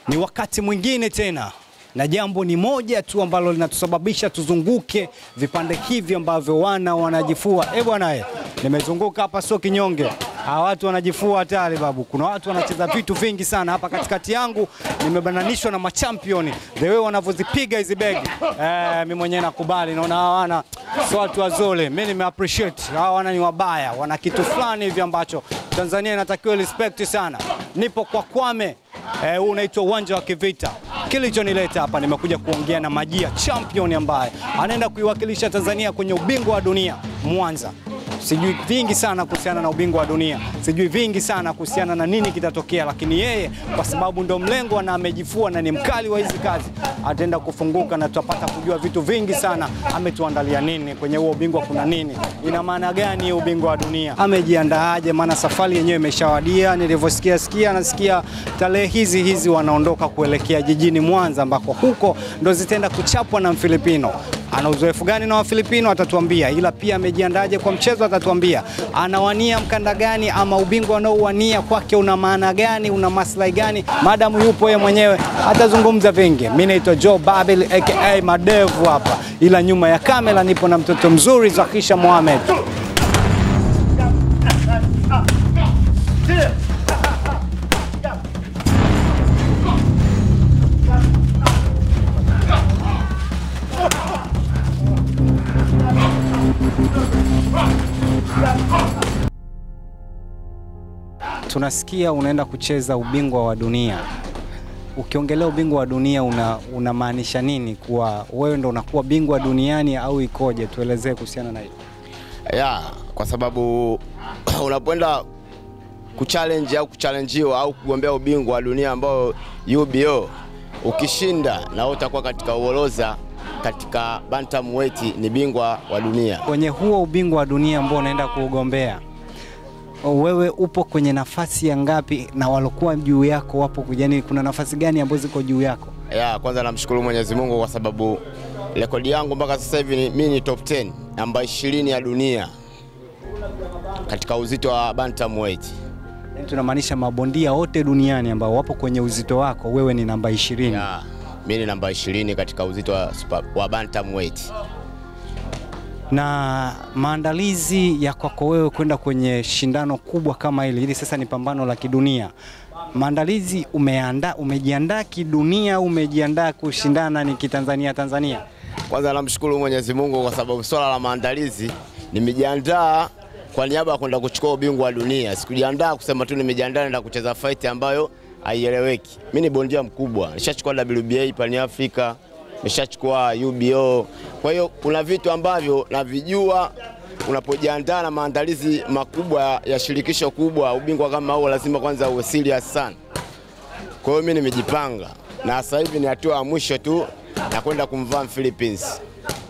Ni wakati mwingine tena na jambo ni moja tu ambalo linatusababisha tuzunguke vipande hivi ambavyo wana wanajifua. Eh bwana, eh, nimezunguka hapa, sio kinyonge. Hawa watu wanajifua hatari babu. Kuna watu wanacheza vitu vingi sana hapa katikati yangu, nimebananishwa na machampioni the way wanavyozipiga hizi begi. Eh, mimi mwenyewe nakubali, naona hawa wana sio watu wazole. Mimi nime appreciate hawa wana ni wabaya, wana kitu fulani hivi ambacho Tanzania inatakiwa respect sana. Nipo kwa Kwame, eh, huu unaitwa uwanja wa kivita. Kilichonileta hapa nimekuja kuongea na Majia champion ambaye anaenda kuiwakilisha Tanzania kwenye ubingwa wa dunia Mwanza. Sijui vingi sana kuhusiana na ubingwa wa dunia, sijui vingi sana kuhusiana na nini kitatokea, lakini yeye kwa sababu ndo mlengwa na amejifua na ni mkali wa hizi kazi, ataenda kufunguka na tutapata kujua vitu vingi sana. Ametuandalia nini kwenye huo ubingwa? Kuna nini? Ina maana gani ubingwa wa dunia? Amejiandaaje? Maana safari yenyewe imeshawadia. Nilivyosikia sikia, nasikia tarehe hizi hizi wanaondoka kuelekea jijini Mwanza, ambako huko ndo zitaenda kuchapwa na Mfilipino. Ana uzoefu gani na Wafilipino atatuambia, ila pia amejiandaje kwa mchezo atatuambia. Anawania mkanda gani ama ubingwa anaouwania kwake una maana gani, una maslahi gani? Madamu yupo yeye mwenyewe atazungumza vingi. Mimi naitwa Joe Babil aka Madevu hapa, ila nyuma ya kamera nipo na mtoto mzuri Zakisha Mohamed. Tunasikia unaenda kucheza ubingwa wa dunia. Ukiongelea ubingwa wa dunia una unamaanisha nini? Kuwa wewe ndo unakuwa bingwa duniani au ikoje? Tuelezee kuhusiana na hilo. ya kwa sababu unapoenda kuchallenge au kuchallenjiwa au kugombea ubingwa wa dunia ambao UBO ukishinda na wewe utakuwa katika uoloza katika bantamweight ni bingwa wa dunia. Kwenye huo ubingwa wa dunia ambao unaenda kuugombea, wewe upo kwenye nafasi ya ngapi na walokuwa juu yako wapo, yani kuna nafasi gani ambazo ziko juu yako? Ya kwanza namshukuru Mwenyezi Mungu kwa sababu rekodi yangu mpaka sasa hivi ni- mimi ni top 10 namba 20 ya dunia katika uzito wa bantamweight. Yani tunamaanisha mabondia wote duniani ambao wapo kwenye uzito wako, wewe ni namba ishirini. Ya, mimi ni namba 20 katika uzito wa, super, wa bantamweight. na maandalizi ya kwako wewe kwenda kwenye shindano kubwa kama hili, hili sasa ni pambano la kidunia. Maandalizi umeandaa, umejiandaa kidunia au umejiandaa kushindana ni kitanzania Tanzania? Kwanza namshukuru Mwenyezi Mungu kwa sababu swala la maandalizi nimejiandaa kwa niaba ya kwenda kuchukua ubingwa wa dunia. Sikujiandaa kusema tu nimejiandaa naenda kucheza fight ambayo haieleweki. Mimi ni bondia mkubwa, nishachukua WBA Pan Africa, nishachukua UBO. Kwa hiyo kuna vitu ambavyo navijua unapojiandaa na maandalizi makubwa ya shirikisho kubwa, ubingwa kama huo lazima kwanza uwe serious sana. Kwa hiyo mimi nimejipanga na sasa hivi ni hatua ya mwisho tu na kwenda kumvaa Philippines.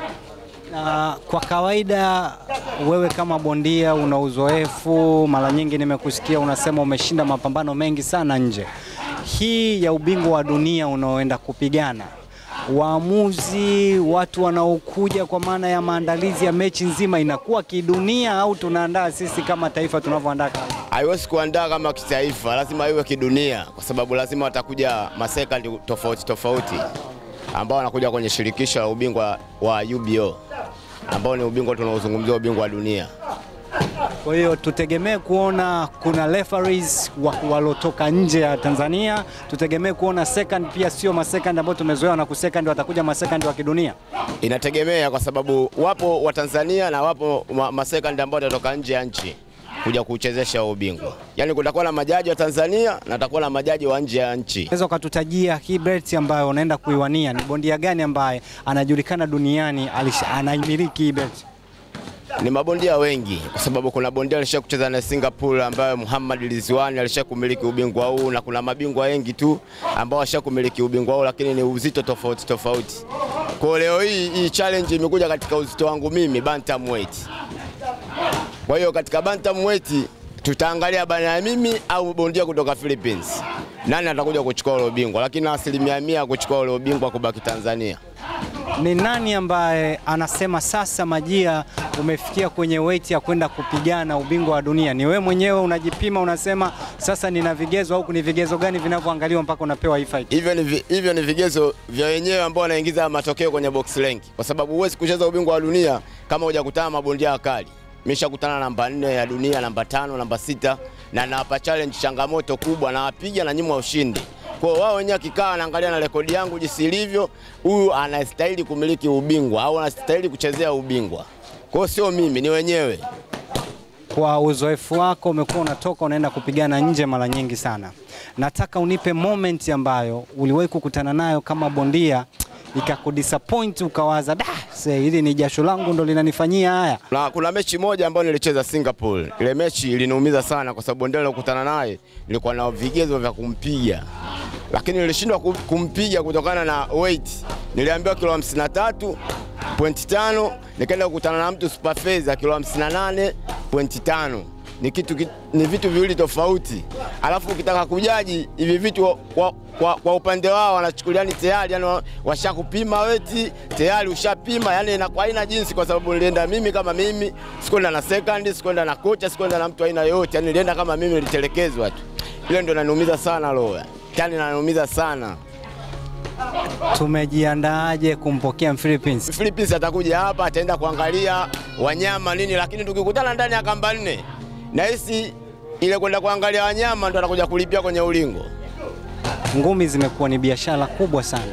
Na kwa kawaida wewe kama bondia una uzoefu, mara nyingi nimekusikia unasema umeshinda mapambano mengi sana nje. Hii ya ubingwa wa dunia unaoenda kupigana, waamuzi, watu wanaokuja kwa maana ya maandalizi ya mechi nzima inakuwa kidunia au tunaandaa sisi kama taifa tunavyoandaa kazi? Haiwezi kuandaa kama kitaifa, lazima iwe kidunia, kwa sababu lazima watakuja masekandi tofauti tofauti ambao wanakuja kwenye shirikisho la ubingwa wa UBO ambao ni ubingwa tunaozungumzia ubingwa wa dunia. Kwa hiyo tutegemee kuona kuna referees wa- walotoka nje ya Tanzania, tutegemee kuona second pia, sio masecond ambao tumezoea na kusecond, watakuja masecond wa kidunia. Inategemea kwa sababu wapo wa Tanzania na wapo ma- masekandi ambao watatoka nje ya nchi kuja kuchezesha huo ubingwa. Yaani kutakuwa na majaji wa Tanzania na kutakuwa na majaji wa nje ya nchi. Unaweza ukatutajia hii belt ambayo unaenda kuiwania, ni bondia gani ambaye anajulikana duniani alisha- anaimiliki hii belt? Ni mabondia wengi kwa sababu kuna bondia alisha kucheza na Singapore ambayo Muhammad Rizwani alisha kumiliki ubingwa huu na kuna mabingwa wengi tu ambao washa kumiliki ubingwa huu, lakini ni uzito tofauti tofauti. Kwa leo hii hii challenge imekuja katika uzito wangu mimi bantamweight. Kwa hiyo katika bantamweight tutaangalia bana ya mimi au bondia kutoka Philippines, nani atakuja kuchukua ule ubingwa, lakini asilimia mia kuchukua ule ubingwa kubaki Tanzania. Ni nani ambaye anasema sasa Majia umefikia kwenye weight ya kwenda kupigana ubingwa wa dunia, ni wewe mwenyewe unajipima, unasema sasa nina vigezo au ni vigezo gani vinavyoangaliwa mpaka unapewa hii fight? Hivyo ni, vi- hivyo ni vigezo vya wenyewe ambao wanaingiza matokeo kwenye box rank, kwa sababu huwezi kucheza ubingwa wa dunia kama hujakutana na mabondia wakali. Nimeshakutana namba nne ya dunia, namba tano, namba sita na nawapa challenge changamoto kubwa, nawapiga na nyimwa ushindi. Kwa hiyo wao wenyewe akikaa anaangalia na rekodi yangu jinsi ilivyo, huyu anastahili kumiliki ubingwa au anastahili kuchezea ubingwa. Kwa hiyo sio mimi, ni wenyewe. Kwa uzoefu wako umekuwa unatoka unaenda kupigana nje mara nyingi sana, nataka unipe moment ambayo uliwahi kukutana nayo kama bondia ikakudisappoint ukawaza, da se hili ni jasho langu ndo linanifanyia haya. Na kuna mechi moja ambayo nilicheza Singapore. Ile mechi iliniumiza sana kwa sababu bondia nilokutana naye nilikuwa na vigezo vya kumpiga, lakini nilishindwa ku- kumpiga kutokana na weight. Niliambiwa kilo 53 pointi tano, nikaenda kukutana na mtu super feza kilo 58 pointi tano. Ni kitu ki- ni vitu viwili tofauti, alafu ukitaka kujaji hivi vitu kwa, kwa, kwa upande wao wanachukulia ni tayari yani wa- washakupima weti tayari ushapima, yani inakuwa haina jinsi, kwa sababu nilienda mimi kama mimi, sikwenda na second, sikwenda na kocha, sikwenda na mtu aina yoyote, yani nilienda kama mimi, nilitelekezwa tu. Ile ndio inaniumiza sana roho, yani inaniumiza sana. Tumejiandaaje kumpokea Philippines? Philippines atakuja hapa, ataenda kuangalia wanyama nini, lakini tukikutana ndani ya kamba nne, nahisi ile kwenda kuangalia wanyama ndo atakuja kulipia kwenye ulingo. Ngumi zimekuwa ni biashara kubwa sana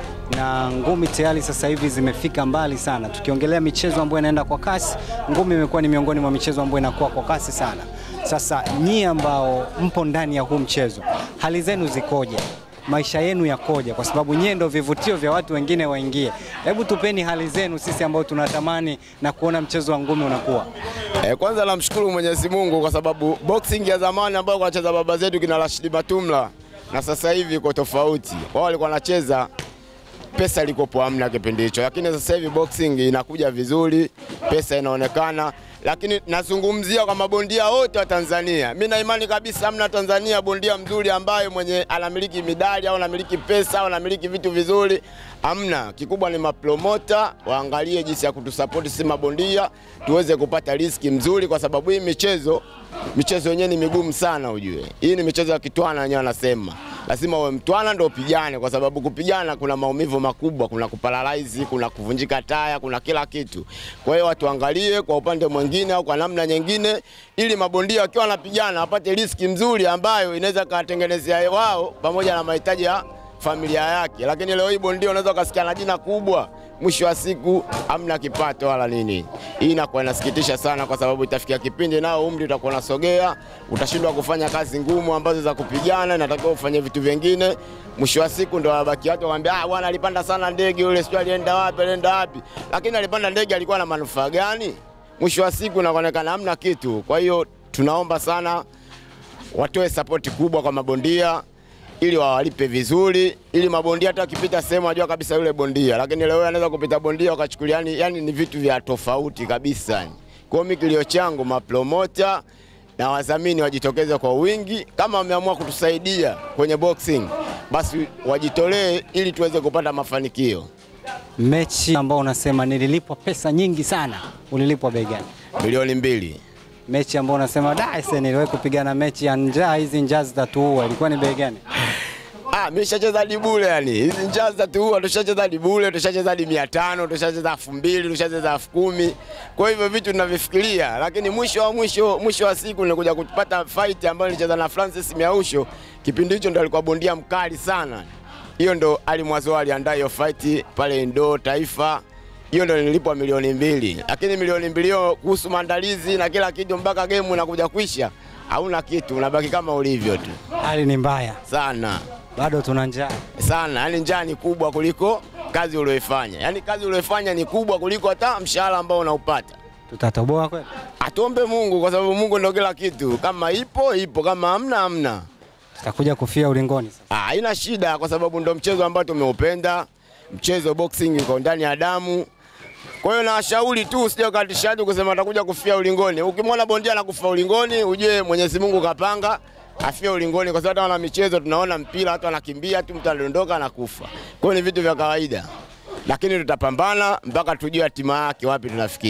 na ngumi tayari sasa hivi zimefika mbali sana. Tukiongelea michezo ambayo inaenda kwa kasi, ngumi imekuwa ni miongoni mwa michezo ambayo inakuwa kwa kasi sana. Sasa nyie ambao mpo ndani ya huu mchezo, hali zenu zikoje? Maisha yenu yakoje? Kwa sababu nyie ndio vivutio vya watu wengine waingie. Hebu tupeni hali zenu sisi ambao tunatamani na kuona mchezo wa ngumi unakuwa. Eh, kwanza namshukuru Mwenyezi Mungu kwa sababu boxing ya zamani ambayo wanacheza baba zetu kina Rashidi Batumla na sasa hivi iko tofauti. Wao walikuwa wanacheza pesa ilikopo hamna kipindi hicho, lakini sasa hivi boxing inakuja vizuri, pesa inaonekana. Lakini nazungumzia kwa mabondia wote wa Tanzania, mi na imani kabisa hamna Tanzania bondia mzuri ambaye mwenye anamiliki midali au anamiliki pesa au anamiliki vitu vizuri, hamna. Kikubwa ni mapromota waangalie jinsi ya kutusapoti si mabondia, tuweze kupata riski mzuri, kwa sababu hii michezo michezo yenyewe ni migumu sana, ujue hii ni michezo ya kitwana, wenyewe wanasema lazima uwe mtwana ndo upigane, kwa sababu kupigana kuna maumivu makubwa, kuna kuparalyze, kuna kuvunjika taya, kuna kila kitu. Kwa hiyo watu angalie kwa upande mwingine au kwa namna nyingine, ili mabondia wakiwa wanapigana wapate riski mzuri ambayo inaweza kawatengenezea wao pamoja na mahitaji ya familia yake. Lakini leo hii bondia unaweza ukasikia na jina kubwa, mwisho wa siku hamna kipato wala nini. Hii inakuwa inasikitisha sana, kwa sababu itafikia kipindi nao umri utakuwa unasogea, utashindwa kufanya kazi ngumu ambazo za kupigana, inatakiwa ufanye vitu vingine. Mwisho wa siku ndo wabaki watu waambia, ah, bwana alipanda sana ndege yule, sio alienda wapi, alienda wapi. Lakini alipanda ndege alikuwa na manufaa gani? Mwisho wa siku inaonekana hamna kitu. Kwa hiyo tunaomba sana watoe sapoti kubwa kwa mabondia ili wawalipe vizuri, ili mabondia hata wakipita sehemu wajua kabisa yule bondia. Lakini leo anaweza kupita bondia wakachukulia, yani, yani ni vitu vya tofauti kabisa. yani. Kwa hiyo mimi kilio changu mapromota na wadhamini wajitokeze kwa wingi, kama wameamua kutusaidia kwenye boxing, basi wajitolee ili tuweze kupata mafanikio. Mechi ambao unasema nililipwa pesa nyingi sana, ulilipwa bei gani? Milioni mbili. mechi ambayo unasema da ese niliwahi kupigana mechi ya njaa, hizi njaa zitatuua, ilikuwa ni bei gani? Ah, mimi nishacheza hadi bure yani. Hizi njaa za tuua tushacheza hadi bure, tushacheza hadi 500, tushacheza 2000, tushacheza 10000. Kwa hivyo vitu tunavifikiria, lakini mwisho wa mwisho mwisho wa siku nilikuja kupata fight ambayo nilicheza na Francis Miausho. Kipindi hicho ndo alikuwa bondia mkali sana. Hiyo ndo Ali Mwazo aliandaa hiyo fight pale Indo Taifa. Hiyo ndo nilipwa milioni mbili, lakini milioni mbili hiyo kuhusu maandalizi na kila kitu mpaka game inakuja kuisha, hauna kitu, unabaki kama ulivyo tu Hali ni mbaya, sana bado tuna njaa. sana, yani njaa ni kubwa kuliko kazi ulioifanya. Yani kazi ulioifanya ni kubwa kuliko hata mshahara ambao unaupata. Tutatoboa kweli? Atuombe Mungu kwa sababu Mungu ndio kila kitu. Kama ipo ipo, kama hamna hamna. Tutakuja kufia ulingoni sasa. Ah, haina shida kwa sababu ndo mchezo ambao tumeupenda. Mchezo boxing uko ndani ya damu. Kwa hiyo nawashauri tu usije ukatishaji kusema atakuja kufia ulingoni. Ukimwona bondia anakufa ulingoni, ujue Mwenyezi Mungu kapanga afie ulingoni, kwa sababu hata wana michezo tunaona mpira watu wanakimbia tu, mtu anadondoka anakufa. Kwa hiyo ni vitu vya kawaida, lakini tutapambana mpaka tujue hatima yake wapi tunafikia.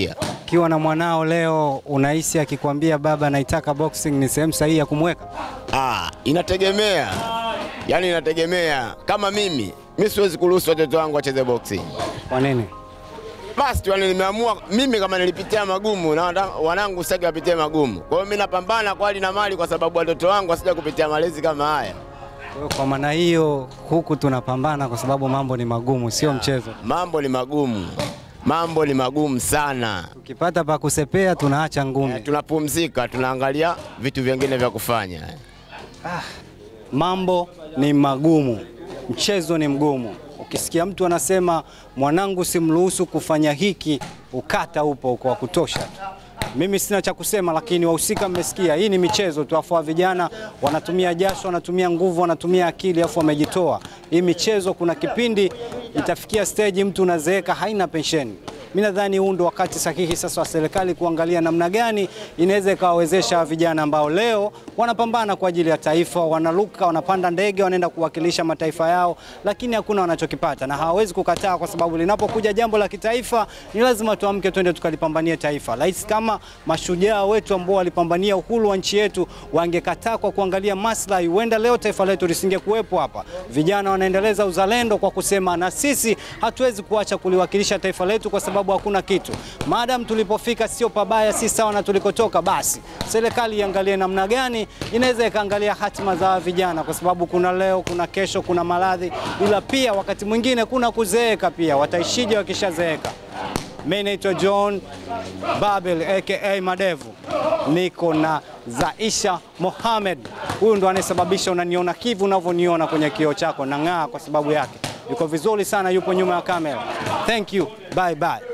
Ukiwa na mwanao leo, unahisi akikwambia baba, naitaka boxing, ni sehemu sahihi ya kumweka? Ah, inategemea, yaani inategemea. Kama mimi mi siwezi kuruhusu watoto wangu wacheze boxing. Kwa nini? Basi tu yani nimeamua mimi kama nilipitia magumu na wana- wanangu sitaki wapitie magumu. Kwa hiyo mimi napambana kwa hali na mali kwa sababu watoto wangu wasija kupitia malezi kama haya. Kwa hiyo Kwa maana hiyo, huku tunapambana kwa sababu mambo ni magumu, sio mchezo. Mambo ni magumu, mambo ni magumu sana. Tukipata pa kusepea tunaacha ngumi. Eh, tunapumzika, tunaangalia vitu vingine vya kufanya. Mambo ni magumu, mchezo ni mgumu. Ukisikia mtu anasema mwanangu simruhusu kufanya hiki, ukata upo kwa kutosha tu. Mimi sina cha kusema, lakini wahusika mmesikia, hii ni michezo tu, afu wa vijana wanatumia jasho, wanatumia nguvu, wanatumia akili, afu wamejitoa. Hii michezo, kuna kipindi itafikia stage mtu unazeeka, haina pensheni. Mimi nadhani huu ndo wakati sahihi sasa wa serikali kuangalia namna gani inaweza ikawawezesha vijana ambao leo wanapambana kwa ajili ya taifa, wanaruka, wanapanda ndege, wanaenda kuwakilisha mataifa yao, lakini hakuna wanachokipata na hawawezi kukataa, kwa sababu linapokuja jambo la kitaifa ni lazima tuamke, twende tukalipambanie taifa. Rais kama mashujaa wetu ambao walipambania uhuru wa nchi yetu wangekataa kwa kuangalia maslahi, huenda leo taifa letu lisingekuwepo hapa. Vijana wanaendeleza uzalendo kwa kusema na sisi hatuwezi kuacha kuliwakilisha taifa letu kwa sababu hakuna kitu. Maadamu tulipofika sio pabaya, si sawa na tulikotoka, basi serikali iangalie namna gani inaweza ikaangalia hatima za hawa vijana, kwa sababu kuna leo, kuna kesho, kuna maradhi, ila pia wakati mwingine kuna kuzeeka pia. Wataishije wakishazeeka? Mimi naitwa John Babel aka Madevu, niko na Zaisha Mohamed. Huyu ndo anayesababisha unaniona kivu unavyoniona kwenye kioo chako, nang'aa kwa sababu yake. Yuko vizuri sana, yupo nyuma ya kamera. Thank you, bye bye.